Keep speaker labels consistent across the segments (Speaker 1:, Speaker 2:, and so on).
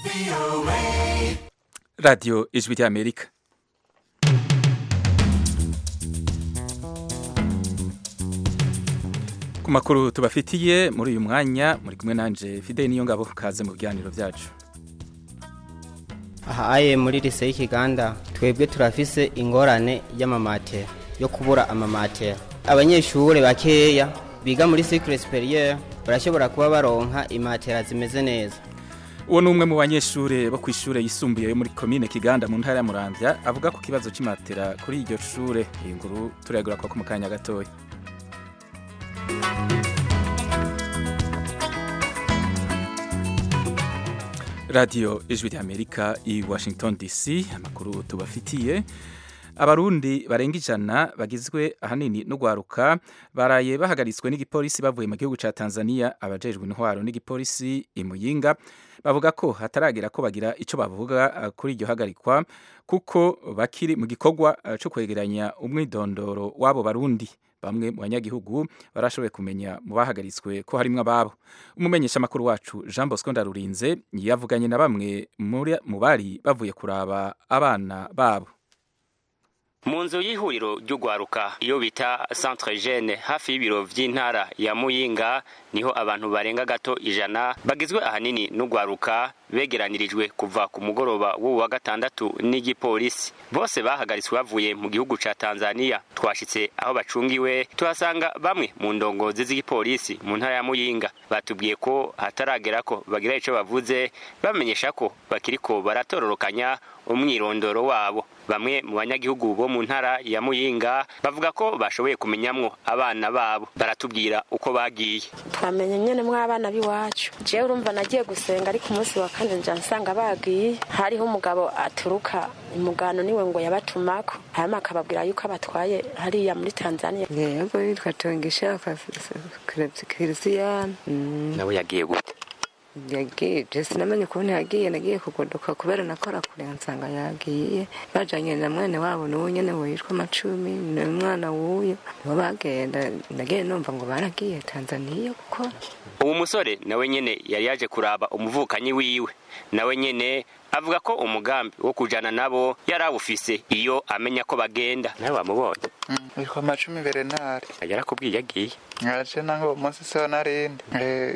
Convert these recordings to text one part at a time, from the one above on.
Speaker 1: radiyo ijwi ry'amerika ku makuru tubafitiye muri uyu mwanya muri kumwe nanje fide niyo ngabo kaze mu biganiro byacu
Speaker 2: ahaye muri lise y'ikiganda twebwe turafise ingorane y'amamatera yo kubura amamatera abanyeshuri bakeya biga muri cycle superieur barashobora kuba baronka imatera zimeze neza
Speaker 1: uwo ni umwe mu banyeshuri bo ku ishuri yisumbuye yo muri komine kiganda mu ntara ya muramvya avuga ku kibazo cy'imatera kuri iryo shure iyi nguru turayagura kwa mu kanya gatoya radiyo ijwi ry'amerika i washington dc amakuru tubafitiye abarundi barenga ijana bagizwe ahanini n'ugwaruka baraye bahagaritswe n'igipolisi bavuye mu gihugu ca tanzania abajejwe intwaro n'igipolisi imuyinga bavuga ko hataragera ko bagira ico bavuga kuri iryo hagarikwa kuko bakiri mu gikorwa co kwegeranya umwidondoro w'abo barundi bamwe mu banyagihugu barashoboye kumenya mu bahagaritswe ko harimwo ababo umumenyesha makuru wacu Jean Bosco Ndarurinze yavuganye na bamwe mu bari bavuye kuraba abana babo
Speaker 3: mu nzu y'ihuriro ry'ugwaruka iyo bita centre jeune hafi y'ibiro vy'intara ya muyinga niho abantu barenga gato ijana bagizwe ahanini n'ugwaruka begeranirijwe kuva ku mugoroba w'ubu wa gatandatu n'igipolisi bose bahagaritswe bavuye mu gihugu ca tanzania twashitse aho bacungiwe tuhasanga bamwe mu ndongozi z'igipolisi mu ntara ya muyinga batubwiye ko hataragera ko bagira ico bavuze bamenyesha ko bakiriko baratororokanya umwirondoro wabo bamwe mu banyagihugu bo mu ntara ya muyinga bavuga ko bashoboye kumenyamwo abana babo baratubwira uko bagiye
Speaker 4: twamenye nyene mw'abana b'iwacu jewe urumva nagiye gusenga ariko umunsi wa kane nja nsanga bagiye hariho umugabo aturuka umugano niwe ngo yabatumako hanyuma akababwira yuko abatwaye hariya muri tanzania
Speaker 5: yego yitwa tongishaka kirisiyani
Speaker 3: nawe yagiye gute
Speaker 5: yagiye jesi namenye ukuntu yagiye nagiye kugodoka kubera nakora kure nsanga yagiye bajanye na mwene wabo n'uwo nyene witwa amacumi ni umwana w'uyo nibo bagenda nagiye numva ngo baragiye tanzaniya gukora
Speaker 3: uwo musore nawe nyene yari yaje kuraba umuvukanyi wiwe nawe nyene avuga ko umugambi wo kujana nabo yari awufise iyo amenya ko bagenda nawe wamubonye
Speaker 6: witwa amacumi berenari
Speaker 3: yarakubwiye yagiye
Speaker 6: nkaje nange uwo munsi siho narindi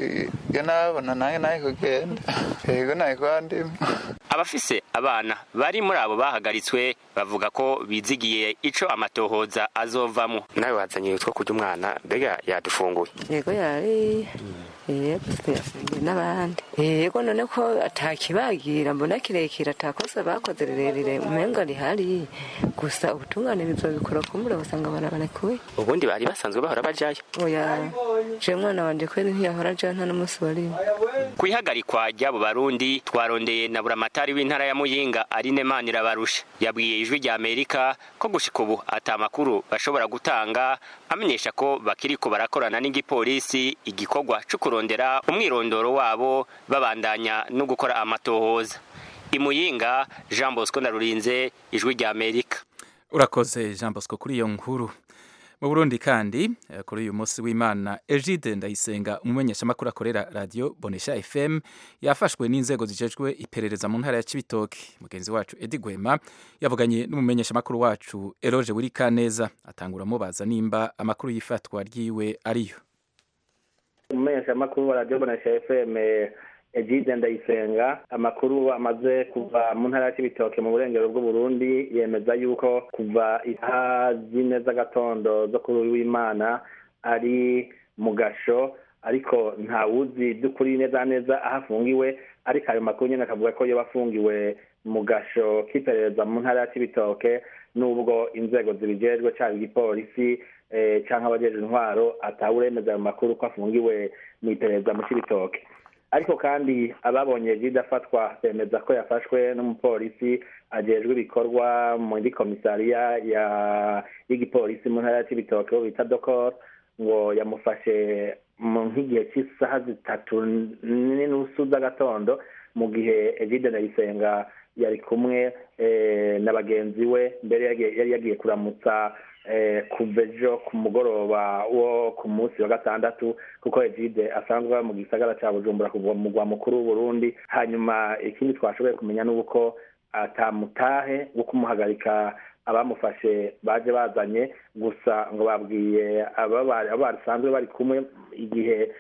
Speaker 6: iyo nabona nange naye kugenda yego naye kwandima
Speaker 3: abafise abana bari muri abo bahagaritswe bavuga ko bizigiye ico amatohoza azovamo nawe wazanye utwo kurya umwana mbega yadufunguye
Speaker 5: yego yari yego yafungiye n'abandi yego none ko atakibagira mbona kirekire atakosa bakoze rirerire umenga rihari gusa ubutungane bizobikora kumbura basanga barabarekuye
Speaker 3: ubundi bari basanzwe bahora bajayo
Speaker 5: oya je mwana wanje kweri ntiyahora ajayo nta n'umunsi warimo
Speaker 3: kwihagarikwa ry'abo barundi twarondeye na buramatari w'intara ya muyinga arine manirabarusha yabwiye ijwi rya amerika ko gushika ubu ata makuru bashobora gutanga amenyesha ko bakiriko barakorana n'igipolisi igikorwa co kurondera umwirondoro wabo babandanya no gukora amatohoza imuyinga jean bosco ndarurinze ijwi rya amerika
Speaker 1: urakoze jean bosco kuri iyo nkuru mu burundi kandi kuri uyu munsi w'imana egide ndayisenga umumenyeshamakuru akorera radiyo bonesha fm yafashwe n'inzego zijejwe iperereza mu ntara ya cibitoke mugenzi wacu edi gwema yavuganye n'umumenyeshamakuru wacu eroge wirikaneza atangura amubaza nimba amakuru y'ifatwa ryiwe ariyo
Speaker 7: umumenyeshamakuru wa radiyo bonesha fm egide ndayisenga amakuru amaze kuva mu ntara ya cibitoke mu burengero bw'uburundi yemeza yuko kuva isaha zine z'agatondo zo kuri uyu w'imana ari mu gasho ariko ntawuzi by'ukuri neza neza aho afungiwe ariko ayo makuru nyine akavuga ko yoba afungiwe mu gasho k'iperereza mu ntara ya cibitoke n'ubwo inzego zibijejwe cyaba igipolisi cyangwa abajejwe intwaro atawuremeza ayo makuru ko afungiwe mu iperereza mu cibitoke ariko kandi ababonye jide afatwa bemeza ko yafashwe n'umupolisi ajejwe ibikorwa muri komisariya y'igipolisi mu ntara ya cibitoke bo bita dokor ngo yamufashe nk'igihe cy'isaha zitatu n'inusu z'agatondo mu gihe egide ndayisenga yari kumwe na bagenzi we mbere yari yagiye kuramutsa kuva ejo ku mugoroba wo ku munsi wa gatandatu kuko egide asanzwe aba mu gisagara cya bujumbura kuva mu mugwa mukuru w'uburundi hanyuma ikindi twashoboye kumenya ni uko atamutahe wo kumuhagarika abamufashe baje bazanye gusa ngo babwiye abo basanzwe bari kumwe igihe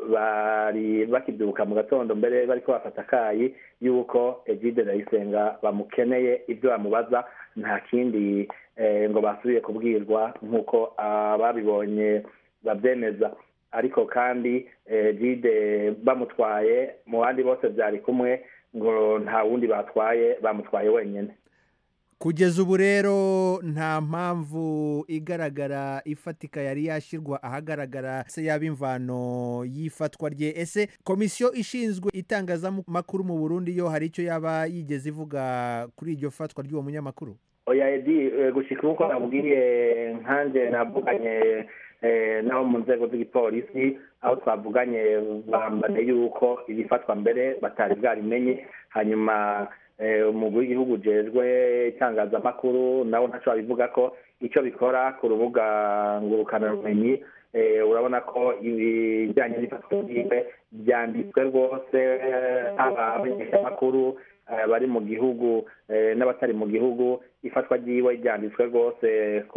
Speaker 7: bari bakibyuka mu gatondo mbere bariko bafata akayi yuko egide ndayisenga bamukeneye ibyo bamubaza nta kindi ngo basubiye kubwirwa nk'uko ababibonye babyemeza ariko kandi egide bamutwaye mu bandi bose byari kumwe ngo nta wundi batwaye bamutwaye wenyine
Speaker 8: kugeza ubu rero nta mpamvu igaragara ifatika yari yashyirwa ahagaragara se yaba imvano y'ifatwa rye ese komisiyo ishinzwe itangazamakuru mu burundi yo hari icyo yaba yigeze ivuga kuri iryo fatwa ry'uwo munyamakuru
Speaker 7: oya edi gushyika nk'uko nabwiye nkanjye navuganye n'abo mu nzego z'igipolisi aho twavuganye bambane yuko ibifatwa mbere batari bwarimenye hanyuma umugwi w'igihugu ujejwe itangazamakuru nawe ntacyo babivuga ko icyo bikora ku rubuga ngurukanabumenyi urabona ko ibijyanye n'ifatwa ryiwe byanditswe rwose haba abamenyeshamakuru bari mu gihugu n'abatari mu gihugu ifatwa ryiwe ryanditswe rwose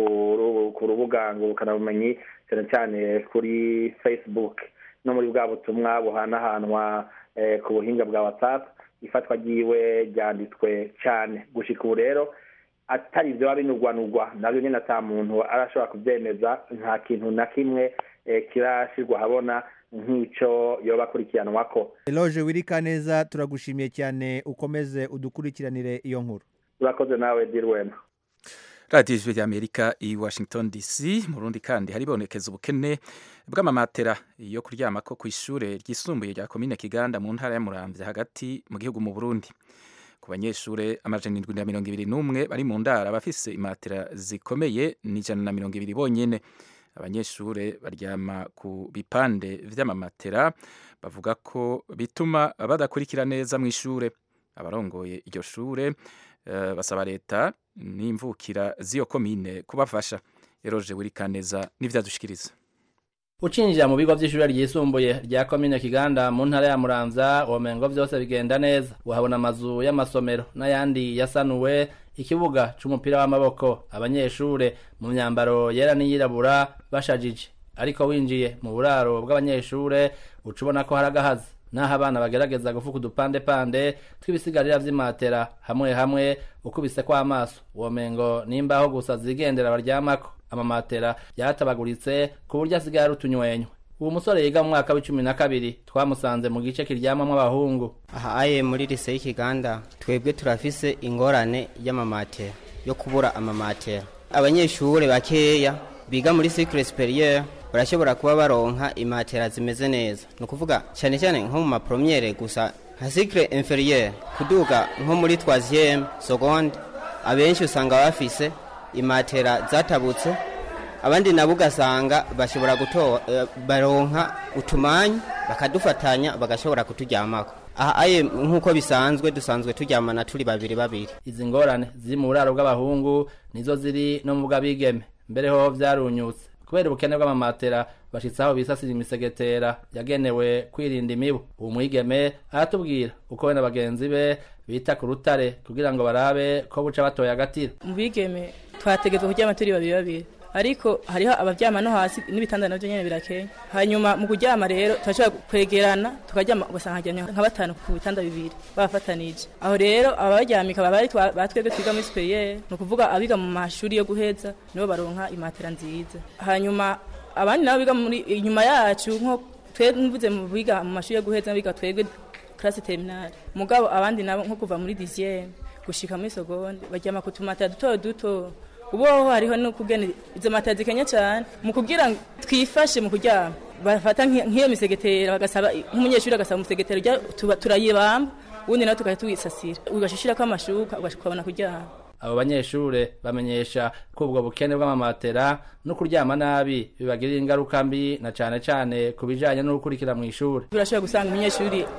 Speaker 7: ku rubuga ngurukanabumenyi cyane cyane kuri facebook no muri bwa butumwa buhanahanwa ku buhinga bwa whatsapp ifatwa ryiwe ryanditswe cyane gushyika ubu rero atari ibyo binugwanugwa nabyo nyine ata muntu arashobora kubyemeza nta kintu na kimwe kirashyirwa ahabona nk'icyo yoba akurikiranwa ko
Speaker 8: eloge wirika neza turagushimiye cyane ukomeze udukurikiranire iyo nkuru
Speaker 7: urakoze nawe dirwema
Speaker 1: radiyo ijwi ry'amerika i washington dc mu rundi kandi haribonekeza ubukene bw'amamatera yo kuryama ko ku ishuri ryisumbuye rya komine kiganda mu ntara y'amurambya hagati mu gihugu mu burundi ku banyeshuri amajana indwi na mirongo ibiri n'umwe bari mu ndara bafise imatera zikomeye ni ijana na mirongo ibiri bonyine abanyeshuri baryama ku bipande vy'amamatera bavuga ko bituma badakurikira neza mu ishure abarongoye iryo shure uh, basaba leta n'imvukira z'iyo komine kubafasha eroje wirikaneza n'ivyadushikiriza
Speaker 9: ucinjira mu bigo vy'ishure ryisumbuye rya komine kiganda mu ntara ya muramvya womengo vyose bigenda neza uhabona amazu y'amasomero n'ayandi yasanuwe ikibuga c'umupira w'amaboko abanyeshure mu myambaro yera n'iyirabura bashajije ariko winjiye mu buraro bw'abanyeshure uca ubona ko hari agahazi naho abana bagerageza gufuka udupandepande tw'ibisigarira vy'imatera hamwe hamwe ukubise kw'amaso womengo nimbaho gusa zigendera baryamako amamatera yatabaguritse ku buryo asigaye ari utunywenywe uwo musore yiga mu mwaka w'icumi na kabiri twamusanze mu gice kiryamamwo abahungu
Speaker 2: aha aye muri lise y'ikiganda twebwe turafise ingorane y'amamatera yo kubura amamatera abanyeshure bakeya biga muri cycle superieur barashobora kuba baronka imatera zimeze neza ni ukuvuga cyane cyane nko mu mapromiyere gusa nka cycle inferieur kuduga nko muri troisième seconde abenshi usanga bafise imatera zatabutse abandi nabo ugasanga bashobora gutora baronka utumanyu bakadufatanya bagashobora kuturyamako aha aye nk'uko bisanzwe dusanzwe turyamana turi babiri babiri
Speaker 9: izi ngorane ziri mu buraro bw'abahungu nizo ziri no mu bw'abigeme mbere ho vyarunyutse kubera ubukene bw'amamatera bashitse aho bisasira imisegetera yagenewe kwirinda imibu uwo mwigeme aratubwira uko we na bagenzi be bita ku rutare kugira ngo barabe ko buca batoye agatira
Speaker 10: mu bigeme twategetswe kuryama turi babiri babiri ariko hariho abaryama no hasi n'ibitanda navyo nyene birakenya hanyuma mu kuryama rero turashobora kwegerana tukaryama ugasanga haryamye nka batanu ku bitanda bibiri babafatanije aho rero abaryamika baba ari batwebwe twiga muri superiere ni ukuvuga abiga mu mashuri yo guheza nibo baronka imatera nziza hanyuma abandi nabo biga muri inyuma yacu nko twe mvuze mu biga mu mashuri yo guheza biga twebwe classe terminale mugabo abandi nabo nko kuva muri dixième gushika muri seconde baryama ku tumatera duto duto uboho hariho no kugena izo matera zikenya cyane mu kugira ngo twifashe mu kuryama bafata nk'iyo misegetera bagasaba nk'umunyeshuri agasaba umusegetera turayibamba ubundi nawe tukajya tuwisasira ugashishira ko amashuka ukabona kuryama
Speaker 9: abo banyeshure bamenyesha ko ubwo bukene bw'amamatera no kuryama nabi bibagirira ingaruka mbi na cane cane ku bijanye no gukurikira mu ishuri
Speaker 10: turashobora gusanga umunyeshuri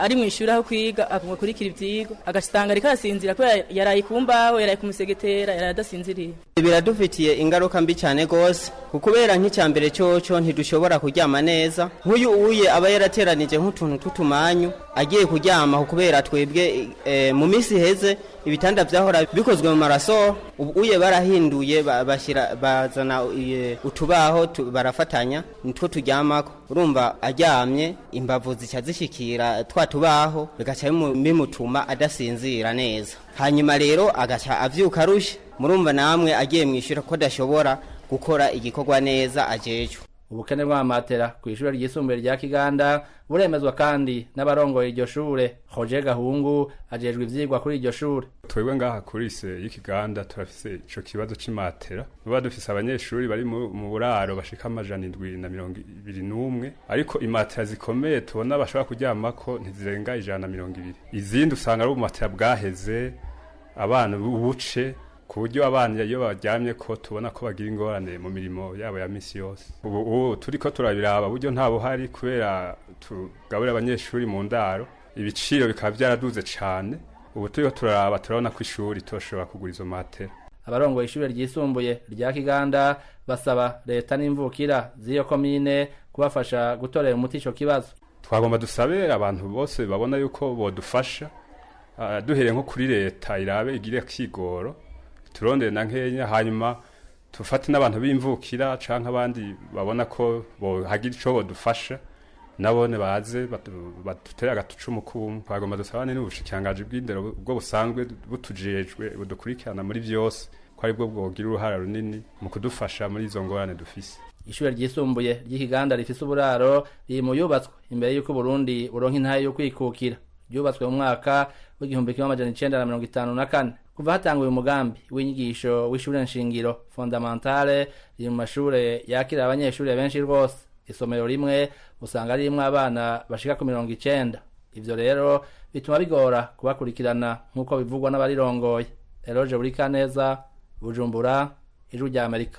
Speaker 10: ari mu ishuri aho kwiga agakurikira ivyigwa agasanga ariko arasinzira kubera yaraye ku mbaho yaraye ku musegetera yaraye adasinziriye
Speaker 2: biradufitiye ingaruka mbi cyane rwose kubera nk'icya mbere cyoco ntidushobora kuryama neza nk'uyu uye aba yarateranije nk'utuntu tw'utumanyu agiye kuryama kubera twebwe eh, mu minsi iheze ibitanda byahora bikozwe mu maraso ubu uye barahinduye ba- bashyira bazana eh, utubaho tu- barafatanya nitwo turyamako urumva aryamye imbavu zica zishikira twa tubaho bigaca bimu- bimutuma adasinzira neza hanyuma rero agaca avyuka arushe murumva namwe agiye mwishyura ko adashobora gukora igikorwa neza ajejwe
Speaker 9: ubukene bw'amamatera ku ishuri ryisumbuye rya kiganda buremezwa kandi n'abarongoye iryo shure hoje gahungu ajejwe ivyigwa kuri iryo shure
Speaker 11: twebwe ngaha kuri ise y'ikiganda turafise ico kibazo c'imatera tuba dufise abanyeshuri bari mu mu buraro bashika amajana indwi na mirongo ibiri n'umwe ariko imatera zikomeye tubona bashobora kuryamako ntizirenga ijana na mirongo ibiri izindi usanga ari ubumatera bwaheze abana buce ku buryo abana iyo baryamye ko tubona ko bagira ingorane mu mirimo yabo ya misi yose ubu ubu turiko turabiraba buryo nta buhari kubera tugaburira abanyeshuri mu ndaro ibiciro bikaba byaraduze cane ubu turiko turaraba turabona ko ishuri toshobora kugura izo matera
Speaker 9: abarongoye ishure ryisumbuye rya kiganda basaba leta n'imvukira z'iyo komine kubafasha gutorera umuti ico kibazo
Speaker 11: twagomba dusabe abantu bose babona yuko bodufasha ah, duhereye nko kuri leta irabe igire kigoro turondere na nkenya hanyuma tufate n'abantu b'imvukira canke abandi babona ko bohagira ico bodufasha nabone baze batu- badutere agatucumu k'ubumwe twagomba dusabane n'ubushikiranganji bw'indero bwo busanzwe butujejwe budukurikirana muri vyose ko aribwo bwogira uruhara runini mu kudufasha muri izo ngorane dufise
Speaker 9: ishure ryisumbuye ry'ikiganda rifise uburaro riri mu yubatswe imbere y'uko Burundi buronka intahe yo kwikukira ryubatswe mu mwaka w'igihumbi kimwe amajana icenda na mirongo itanu na kane kuva hatanguye umugambi w'inyigisho w'ishure nshingiro fondamentale riri mu mashure yakira abanyeshuri benshi rwose isomero rimwe usanga ririmwo abana bashika ku mirongo icenda ivyo rero bituma bigora kubakurikirana nk'uko bivugwa n'abarirongoye eroje burikaneza bujumbura ijwi rya amerika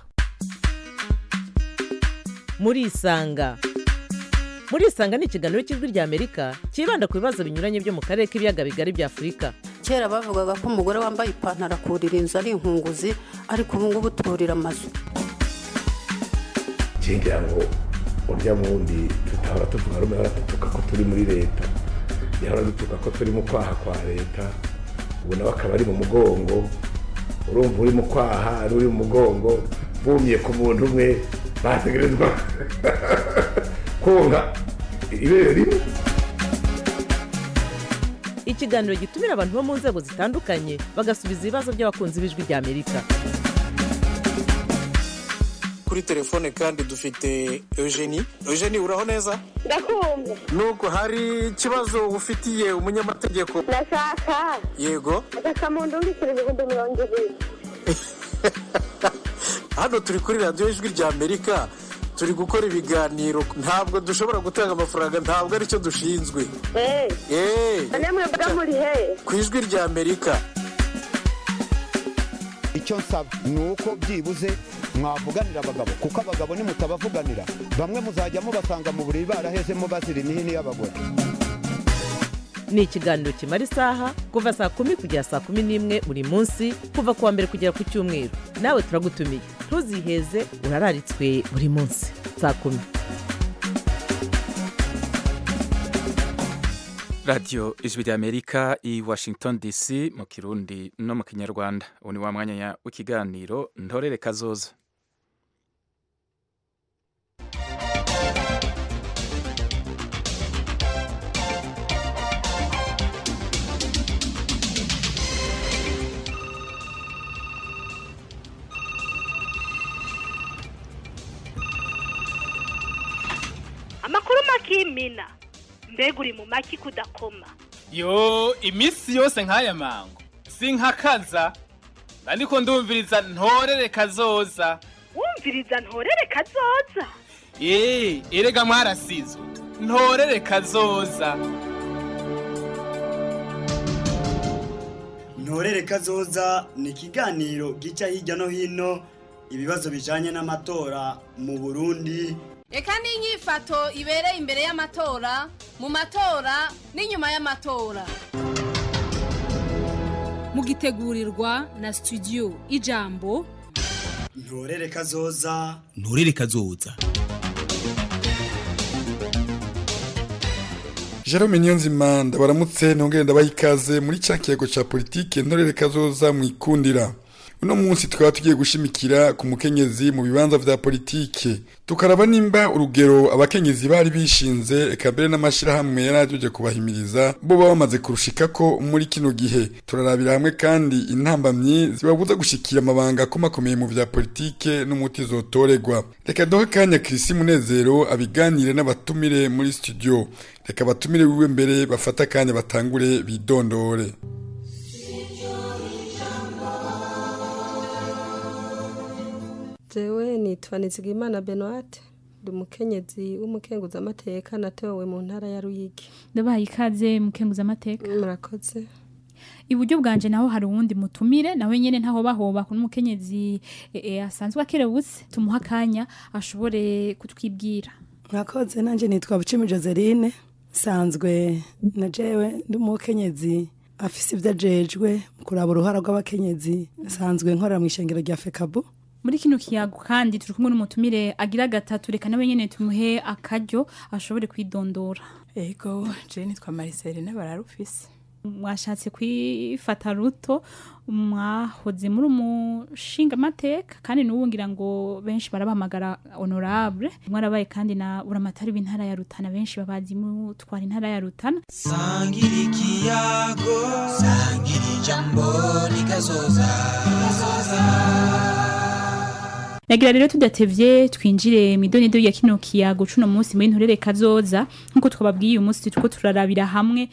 Speaker 12: murisanga murisanga ni ikiganiro cy'ijwi rya amerika cyibanda ku bibazo binyuranye byo mu karere k'ibiyaga bigari bya afurika
Speaker 13: kera bavugaga ko umugore wambaye ipantaro akurira inzu ari inkunguzi ariko ubu ngubu turira amazu
Speaker 14: ngira ngo urya wundi tutahora tuvuga rumwe hora dutuka ko turi muri leta yahora dutuka ko turi mu kwaha kwa leta ubu nawe akaba ari mu mugongo urumva uri mu kwaha n'uri mu mugongo bumye ku muntu umwe bategerezwa konka ibere rimwe
Speaker 12: ikiganiro gitumira abantu bo mu nzego zitandukanye bagasubiza ibibazo by'abakunzi b'ijwi rya amerika
Speaker 15: kuri telefone kandi dufite eugenie eugenie uraho neza
Speaker 16: ndakumva
Speaker 15: nubwo hari ikibazo ufitiye umunyamategeko
Speaker 16: ndashaka
Speaker 15: yego
Speaker 16: agakamuntu w'ibiciro ibihumbi mirongo ibiri
Speaker 15: hano turi kuri radiyo ijwi rya amerika turi gukora ibiganiro ntabwo dushobora gutanga amafaranga ntabwo aricyo dushinzwe
Speaker 16: eee
Speaker 15: eee
Speaker 16: namwe mvuga muri he
Speaker 15: ku ijwi rya amerika
Speaker 17: icyo nsaba ni uko byibuze mwavuganira abagabo kuko abagabo nimutabavuganira bamwe muzajya mubasanga mu buriri barahezemo bazira imihini y'abagore
Speaker 12: ni ikiganiro kimara isaha kuva saa kumi kugera saa kumi n'imwe buri munsi kuva ku wa mbere kugera ku cyumweru nawe turagutumiye ntuziheze urararitswe buri munsi saa kumi
Speaker 1: radiyo ijwi rya amerika i washington dc mu kirundi no mu kinyarwanda ubu ni wa mwanya w'ikiganiro ntorere kazoza
Speaker 18: amakuru makimina mbega uri mu maki kudakoma
Speaker 19: yo iminsi yose nk'aya mango sinkakaza ariko ndumviriza ntorere kazoza
Speaker 18: wumviriza ntorere kazoza
Speaker 19: eee erega mwarasizwe ntorere kazoza
Speaker 20: ntorere kazoza ni ikiganiro gica hirya no hino ibibazo bijanye n'amatora mu burundi
Speaker 21: reka n'inyifato ibereye imbere y'amatora mu matora n'inyuma y'amatora mugitegurirwa na studio ijambo
Speaker 20: ntorere kazoza
Speaker 22: nturere kazoza
Speaker 23: Jerome Niyonzima ndabaramutse ntongere ndabaha ikaze muri cya kiyago cya politike ntorere kazoza mu ikundira uno munsi tukaba tugiye gushimikira ku mukenyezi mu bibanza vya politike tukaraba nimba urugero abakenyezi bari bishinze eka mbere n'amashirahamwe yari ajeje kubahimiriza bo baba bamaze kurushikako muri kino gihe turarabira hamwe kandi intambamyi zibabuza gushikira amabanga akomakomeye mu vya politike n'umuti zotoregwa reka duhe kanya Chrisi Munezero abiganire n'abatumire muri studio reka batumire wiwe mbere bafata akanya batangure bidondore
Speaker 24: jewe nitwa nizigimana benoite ndi umukenyezi w'umukenguzamateka natowe mu ntara ya ruyigi
Speaker 25: ndabahaye ikaze mukenguzamateka
Speaker 24: murakoze
Speaker 25: iburyo bwanje naho hari uwundi mutumire nawe nyene ntaho bahoba ku n'umukenyezi e, e, asanzwe akerebutse tumuha akanya ashobore kutwibwira
Speaker 26: mwakoze nanjye nitwa bucimi joseline nsanzwe na jewe ndi umukenyezi afise ibyo ajejwe mu kuraba uruhara rw'abakenyezi nsanzwe nkorera mu ishengero rya fekabu
Speaker 25: muri kino kiyago kandi turi kumwe n'umutumire agira gatatu reka nawe nyene tumuhe akaryo ashobore kwidondora
Speaker 27: ego je nitwa mariseline bararufise
Speaker 25: mwashatse kwifata ruto mwahoze muri umushinga amateka kandi n'ubu ngira ngo benshi barabahamagara honorable mwarabaye kandi na buramatari w'intara ya rutana benshi babazi mutwara intara ya rutana
Speaker 22: sangira ikiyago sangira ijambo rikazoza
Speaker 25: nagira rero tudatevye twinjire mu idonido ya kino kiyago cuno munsi muri nturere kazoza nkuko twababwiye uyu munsi turiko turarabira hamwe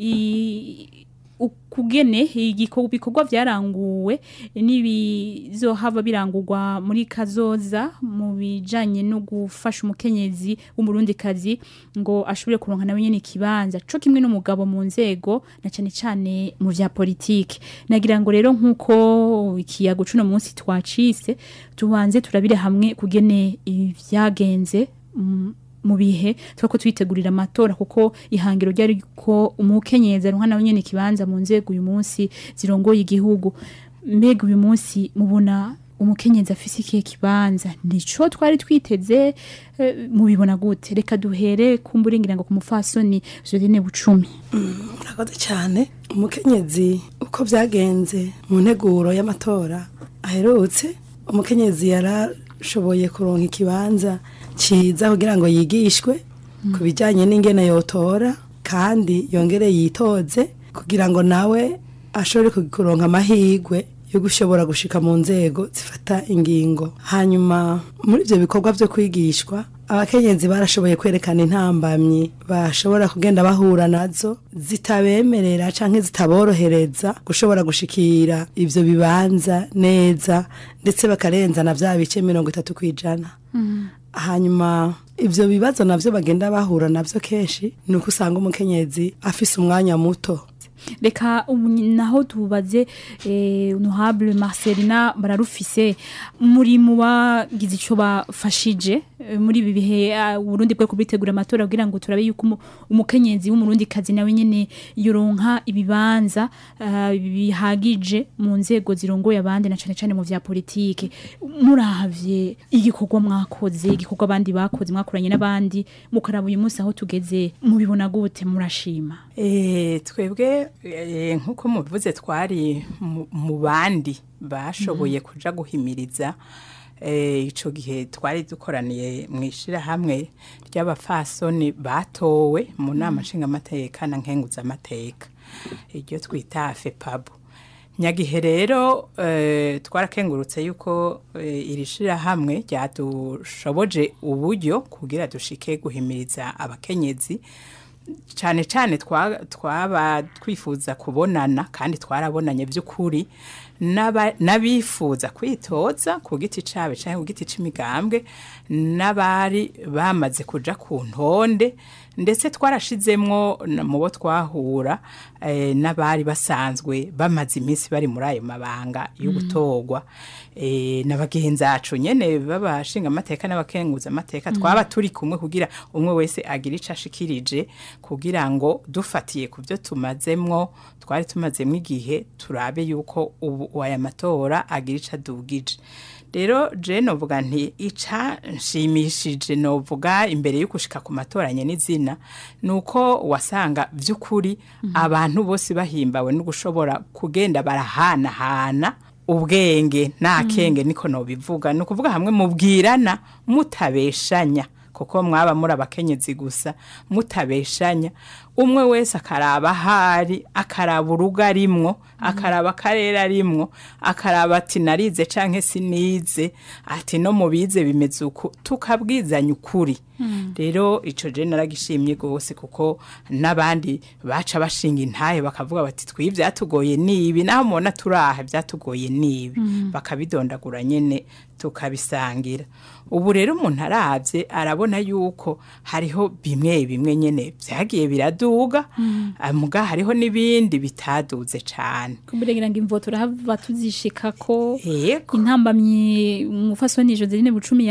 Speaker 25: ukugene ibikorwa vyaranguwe n'ibizohava birangurwa muri kazoza mu bijanye no gufasha umukenyezi w'umurundikazi ngo ashobore kuronka nawe nyene ikibanza co kimwe n'umugabo mu nzego na cane cane mu vya politike nagira ngo rero nkuko ikiyago cuno munsi twacise tubanze turabire hamwe kugene ivyagenze mm, mu bihe twako twitegurira amatora kuko ihangiro ryari ko umukenyezi aronka nawe nyene kibanza mu nzego uyu munsi zirongoye igihugu mbega uyu munsi mubona umukenyezi afise ikihe kibanza nico twari twiteze eh, mubibona gute reka duhere kumburingira ngo ku mufasoni Jolene Bucumi
Speaker 26: murakoze cyane umukenyezi uko byagenze mu nteguro y'amatora aherutse umukenyezi yarashoboye kuronka ikibanza cyiza kugira ngo yigishwe ku bijyanye n'ingene yotora kandi yongere yitoze kugira ngo nawe ashobore kuronka amahirwe yo gushobora gushika mu nzego zifata ingingo hanyuma muri ibyo bikorwa byo kwigishwa abakenyezi barashoboye kwerekana intambamyi bashobora kugenda bahura nazo zitabemerera cyangwa zitaborohereza gushobora gushikira ibyo bibanza neza ndetse bakarenza na bya bice mirongo itatu ku ijana hanyuma ibyo bibazo nabyo bagenda bahura nabyo kenshi ni uko usanga umukenyezi afise umwanya muto
Speaker 25: reka ubu naho tubaze honorable Marcelina bararufise muri mu bagize icyo bafashije eh, muri ibi bihe ah, Burundi bwo kubitegura amatora kugira ngo turabe yuko umu- umukenyezi w'umurundi kazi nawe nyene yoronka ibibanza ah, bihagije mu nzego zirongoye abandi na cane cane mu vya politike muravye igikorwa mwakoze igikorwa abandi bakoze mwakoranye n'abandi mukaraba uyu munsi aho tugeze mubibona gute murashima
Speaker 27: Eh, twebwe eh, nk'uko mubivuze twari mu- mu bandi bashoboye kuja guhimiriza eh, ico gihe twari dukoraniye mu ishirahamwe ry'abafasoni batowe mu nama nshingamateka na nkenguzamateka iryo twita fepabu nyagihe rero eh, twarakengurutse yuko eh, iri shirahamwe ryadushoboje uburyo kugira dushike guhimiriza abakenyezi cyane cyane twa- twaba twifuza kubonana kandi twarabonanye by'ukuri n'aba- n'abifuza kwitoza ku giti cabo canke ku giti c'imigambwe n'abari bamaze kuja ku ntonde ndetse twarashizemwo na- mu bo twahura eh, n'abari basanzwe bamaze iminsi bari muri ayo mabanga yo
Speaker 3: Mm.
Speaker 27: gutorwa eh, na bagenzi bacu nyene babashinga amateka n'abakenguza amateka twaba turi kumwe kugira umwe wese agira ico ashikirije kugira ngo dufatiye ku byo tumazemwo twari tumazemwo igihe turabe yuko ubu aya matora agira ico adugije rero je novuga nti ica nshimishije novuga imbere yo gushika ku matoranye n'izina nuko wasanga vy'ukuri abantu bose bahimbawe no gushobora kugenda barahanahana ubwenge nta kenge niko nobivuga ni ukuvuga hamwe mubwirana mutabeshanya kuko mwaba muri abakenyezi gusa mutabeshanya umwe wese akaraba ahari akaraba urugo arimwo akaraba akarere arimwo akaraba ati narize canke sinize ati no mubize bimeze uku tukabwizanya ukuri rero ico je naragishimye gose kuko n'abandi baca bashinga intahe bakavuga bati twi byatugoye nibi naho mubona turaha byatugoye nibi
Speaker 3: Mm.
Speaker 27: bakabidondagura nyene tukabisangira ubu rero umuntu aravye arabona yuko hariho bimwe bimwe nyene vyagiye biraduga
Speaker 25: Mm.
Speaker 27: ah, muga hariho n'ibindi bitaduze cane
Speaker 25: kumbure ngo imvo turahava tuzishika ko
Speaker 27: Yego.
Speaker 25: intambamyi umufasoni Joseline Bucumi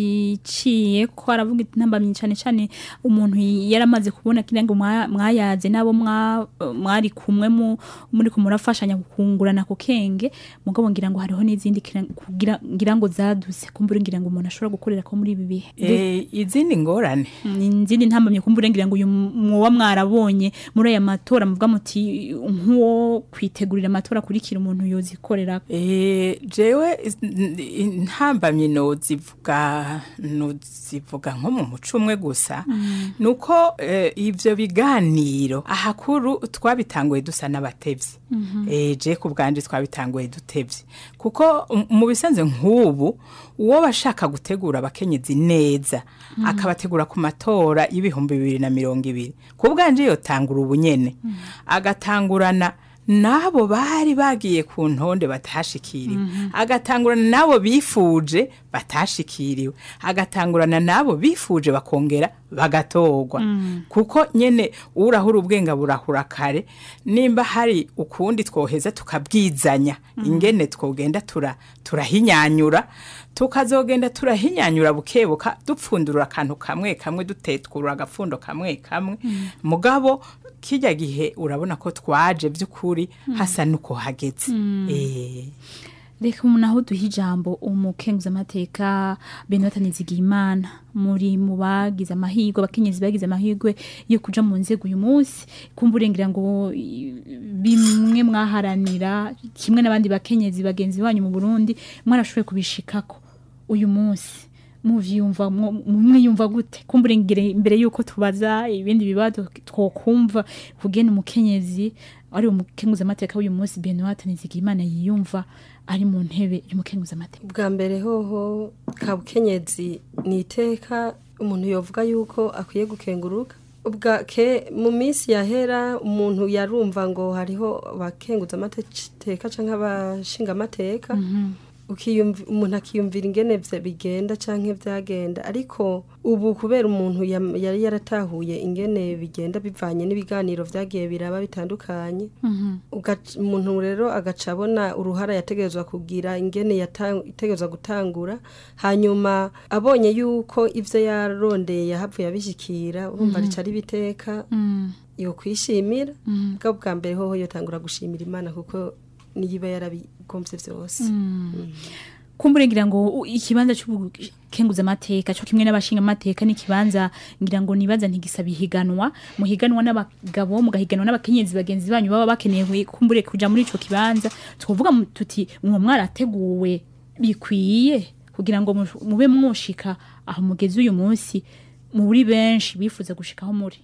Speaker 25: yaziciye ko aravuga intambamyi cyane cyane umuntu yaramaze kubona kira ngo mwa- mwayaze nabo mwa- mwari kumwe mu muri kumurafashanya kungurana ku kenge mugabo ngira ngo hariho n'izindi kira- kugira ngira ngo zaduse kumbure ngira ngo umuntu ashobora gukorera ko muri ibi bihe
Speaker 27: Eh, izindi ngorane
Speaker 25: izindi ntambamye kumbure ngira ngo uyu mwoba mwarabonye muri aya matora muvuga muti nk'uwo kwitegurira amatora akurikira umuntu yozikorera
Speaker 27: Eh, jewe is- n- n- ntambamye nozivuga nozivuga nko mu muco umwe gusa
Speaker 25: Mm.
Speaker 27: nuko eh, ivyo biganiro ahakuru twabitanguye dusa n'abatevyi
Speaker 3: Mhm.
Speaker 27: eh, je ku bwanje twabitanguye dutevye kuko um- mu bisanzwe nk'ubu uwo bashaka gutegura abakenyezi neza
Speaker 3: Mm.
Speaker 27: akabategura ku matora y'ibihumbi bibiri na mirongo ibiri ku bwanje yotangura ubunyene agatangurana n'abo bari bagiye ku ntonde batashikiriwe
Speaker 3: Mhm.
Speaker 27: agatangurana n'abo bifuje batashikiriwe agatangurana n'abo bifuje bakongera bagatorwa
Speaker 3: Mm.
Speaker 27: kuko nyene urahura ubwenga burahura kare nimba hari ukundi twoheza tukabwizanya ingene twogenda tura turahinyanyura tukazogenda turahinyanyura bukebuka dupfundurura akantu kamwe kamwe dutetkura agapfundo kamwe kamwe
Speaker 3: Mm.
Speaker 27: mugabo kijya gihe urabona ko twaje by'ukuri hasa nuko hageze
Speaker 25: Mm.
Speaker 27: eh
Speaker 25: reka umuntu aho duha ijambo umukenguza amateka Benoit Nizigimana muri mu bagize amahirwe abakenyezi bagize amahirwe yo kuja mu nzego uyu munsi kumbure ngira ngo i- bimwe mwaharanira kimwe n'abandi bakenyezi bagenzi banyu mu Burundi mwarashoboye kubishikako uyu munsi muvyumva mu- mwiyumva gute kumbure ngire imbere yuko tubaza ibindi bibazo twokumva kugena umukenyezi ari umukenguza amateka w'uyu munsi Benoit Nizigimana yiyumva ari mu ntebe y'umukenguza amateka
Speaker 24: bwa mbere hoho kabukenyezi ni iteka umuntu yovuga yuko akwiye gukenguruka ubwa ke mu minsi yahera umuntu yarumva ngo hariho abakenguza amateka cyangwa abashinga amateka ukiyumvi- umuntu akiyumvira ingene vya bigenda canke vyagenda ariko ubu kubera umuntu yam- yari yaratahuye ingene bigenda bivanye n'ibiganiro vyagiye biraba bitandukanye ugac- umuntu rero agaca abona uruhara yategerezwa kugira ingene yata- yategerezwa gutangura hanyuma abonye yuko ivyo yarondeye yahavuye abishikira urumva
Speaker 25: Mhm.
Speaker 24: rica ari biteka yo kwishimira bwa bwa mbere hoho yotangura gushimira imana kuko niyiba yarabigomvye vyose
Speaker 25: kumbure ngira ngo u- ikibanza cy'ubukenguza amateka cyo kimwe n'abashinga amateka n'ikibanza ngira ngo nibaza ntigisaba ihiganwa muhiganwa n'abagabo mugahiganwa n'abakenyezi bagenzi banyu baba bakeneye kumbure kuja muri ico kibanza twovuga mu- tuti mwo mwarateguwe bikwiye kugira ngo mu- mube mwoshika aho mugeze uyu munsi muri benshi bifuza gushikaho muri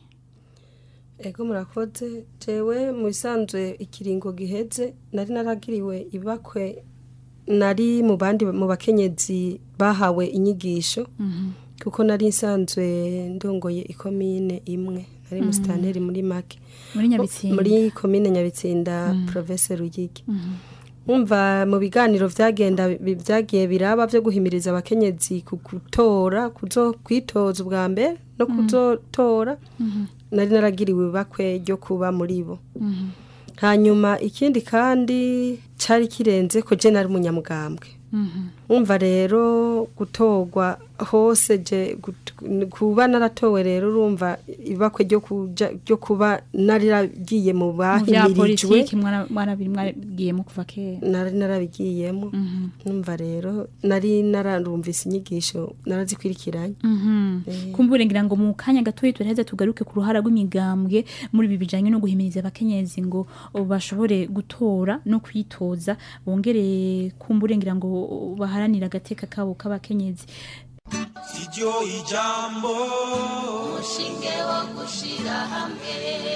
Speaker 24: ego murakoze jewe mu bisanzwe ikiringo giheze nari naragiriwe ibakwe nari mu bandi mu bakenyezi bahawe inyigisho kuko nari nsanzwe ndongoye ikomine imwe nari
Speaker 25: Mhm.
Speaker 24: musitanteri muri make
Speaker 25: Muri Nyabitsinda.
Speaker 24: muri komine nyabitsinda
Speaker 25: Mhm.
Speaker 24: province ruyigi umva mu biganiro vyagenda bi- vyagiye biraba vyo guhimiriza abakenyezi ku gutora kuzo kwitoza ubwa mbere no kuzotora nari naragiriwe ibakwe ryo kuba muri bo hanyuma ikindi kandi cari kirenze ko je nari umunyamugambwe umva rero gutorwa hose je gut- kuba naratowe rero urumva ibakwe ryo kuja ryo kuba nariragiye mu
Speaker 25: mu bya
Speaker 24: bahimirijwe
Speaker 25: politiki mwana- mwarabiri mwabigiyemo kuva kera
Speaker 24: nari narabigiyemo numva rero nari nararumvise inyigisho narazikurikiranye
Speaker 25: Mhm. kumbure ngira ngo mu kanya gatoya turaheza tugaruke ku ruhara rw'imigambwe muri ibi bijanye no guhimiriza abakenyezi ngo bashobore gutora no kwitoza bongere kumbure ngira ngo baharanire agateka kabo k'abakenyezi
Speaker 22: siryo ijambo umushinge wo gushira hamwe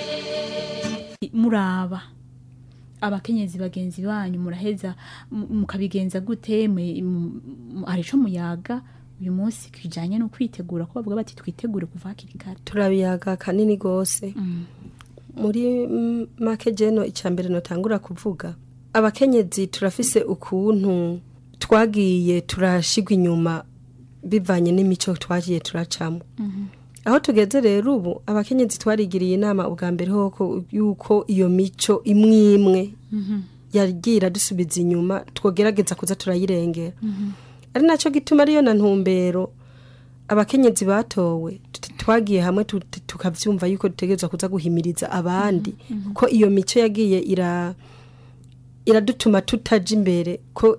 Speaker 25: muraba abakenyezi bagenzi banyu muraheza mu- mukabigenza gute mwe- mu- mu- hari ico muyaga uyu munsi kijanye no kwitegura ko bavuga bati twitegure kuva hakiri kare
Speaker 24: turabiyaga kanini gose muri mm, make jeno icambere notangura kuvuga abakenyezi turafise ukuntu twagiye turashigwa inyuma bivanye n'imico twagiye turacamo aho tugeze rero ubu abakenyezi twarigiriye inama ubwa mbere hoko yuko iyo mico imwe imwe yagira dusubiza inyuma twogerageza kuza turayirengera ari nacyo gituma ariyo na ntumbero abakenyezi batowe tut- twagiye hamwe tu- tu- tukavyumva yuko dutegerezwa kuza guhimiriza abandi ko iyo mico yagiye ira iradutuma tutaja imbere ko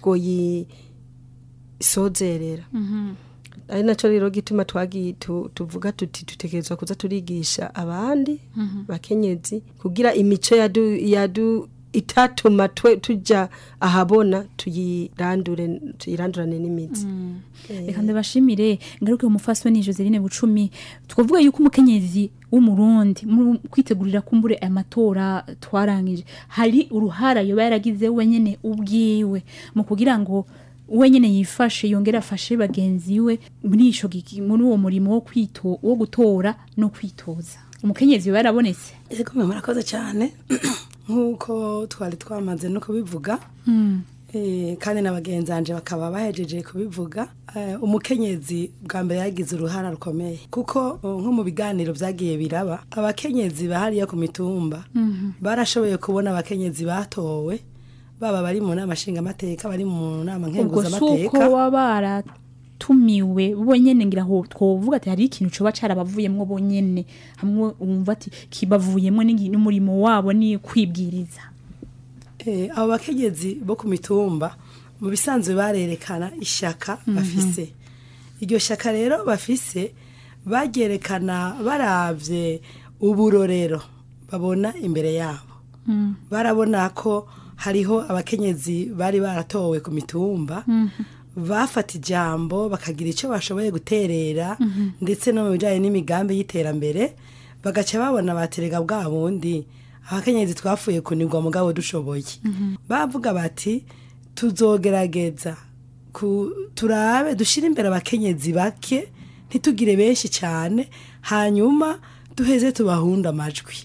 Speaker 24: twoyisozerera ari nacyo rero gituma twagiye tu- tuvuga tuti dutegerezwa kuza turigisha abandi bakenyezi kugira imico yadu, yadu itatuma twe tuja ahabona tuyirandure tuyirandurane n'imitsi
Speaker 25: reka ndabashimire ngaruke umufasoni Joseline Bucumi twavuga yuko umukenyezi w'umurundi mu kwitegurira kumbure aya matora twarangije hari uruhara yoba yaragize wenyene ubwiwe mu kugira ngo wenyene yifashe yongera afashe bagenzi we muri ico giki muri uwo murimo wo kwito wo gutora no kwitoza umukenyezi yoba yarabonetse
Speaker 26: yego mwe murakoze cyane nk'uko twari twamaze no kubivuga Eh, kandi na bagenzi banje bakaba bahejeje kubivuga Eh, umukenyezi bwa mbere yagize uruhara rukomeye kuko oh, nko mu biganiro byagiye biraba abakenyezi bahariya ku mitumba barashoboye kubona abakenyezi batowe baba bari mu nama nshingamateka bari mu nama
Speaker 25: ubwo si uko
Speaker 26: nkenguzamateka
Speaker 25: baba baratumiwe bonyene ngira ngo twovuga ati hari ikintu coba carabavuyemwo bonyene hamwe wumva ati kibavuyemwo n'igi- n'umurimo wabo ni kwibwiriza
Speaker 26: Eh, abo bakenyezi bo ku mitumba mu bisanzwe barerekana ishaka bafise iryo shaka rero bafise baryerekana baravye uburorero babona imbere yabo barabona ko hariho abakenyezi bari baratowe ku mitumba bafata ijambo bakagira icyo bashoboye guterera ndetse no mu bijyanye n'imigambi y'iterambere bagaca babona baterega bwa bundi abakenyezi twafuye kunigwa mugabo dushoboye bavuga bati tuzogerageza ku- turabe dushyire imbere abakenyezi bake ntitugire benshi cyane hanyuma duheze tubahunde amajwi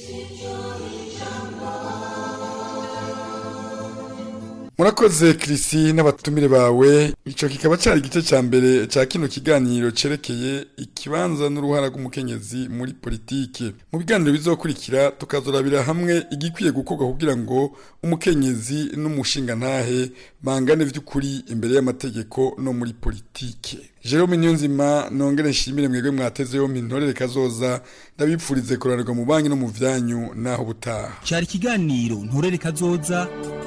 Speaker 23: murakoze kirisi n'abatumire bawe icyo kikaba cyari igice cya mbere cya kino kiganiro cyerekeye ikibanza n'uruhara rw'umukenyezi muri politiki mu biganiro bizokurikira tukazorabira hamwe igikwiye gukorwa kugira ngo umukenyezi n'umushingantahe bangane by'ukuri imbere y'amategeko no muri politiki Jerome Niyonzima nongere nshimire mwebwe mwateze yompi ntorere kazoza ndabipfurize kuranirwa mu banki no mu vyanyu naho butaha
Speaker 22: cyari ikiganiro nturere kazoza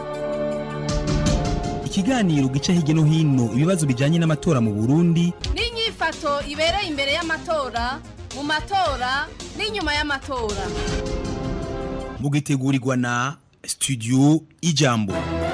Speaker 22: ikiganiro gica hirya no hino ibibazo bijyanye n'amatora mu burundi
Speaker 21: n'inyifato ibereye imbere y'amatora mu matora n'inyuma y'amatora
Speaker 22: mugitegurirwa na studio ijambo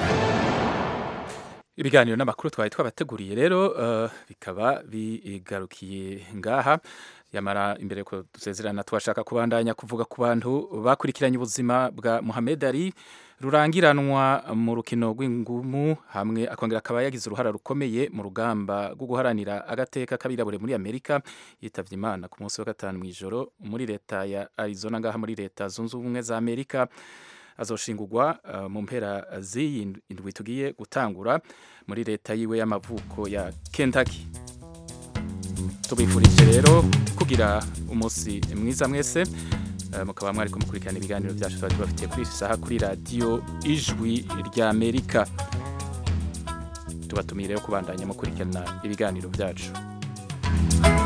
Speaker 1: ibiganiro n'amakuru twari twabateguriye rero eh, bikaba bigarukiye ngaha yamara imbere ko dusezerana twashaka kubandanya kuvuga ku bantu bakurikiranye ubuzima bwa Muhammad Ali rurangiranwa mu rukino rw'ingumu hamwe akongera akaba yagize uruhara rukomeye mu rugamba rwo guharanira agateka k'abirabure muri Amerika yitavye Imana ku munsi wa gatanu mu ijoro muri leta ya Arizona ngaha muri leta zunze ubumwe za Amerika azoshingurwa uh, mu mpera z'iyi indwi tugiye gutangura muri leta yiwe y'amavuko ya Kentucky tubifurije rero kugira umunsi mwiza mwese uh, mukaba mwari kumukurikirana ibiganiro byacu twari tubafitiye kuri iyi saha kuri radiyo ijwi rya amerika tubatumiye rero kubandanya mukurikirana ibiganiro byacu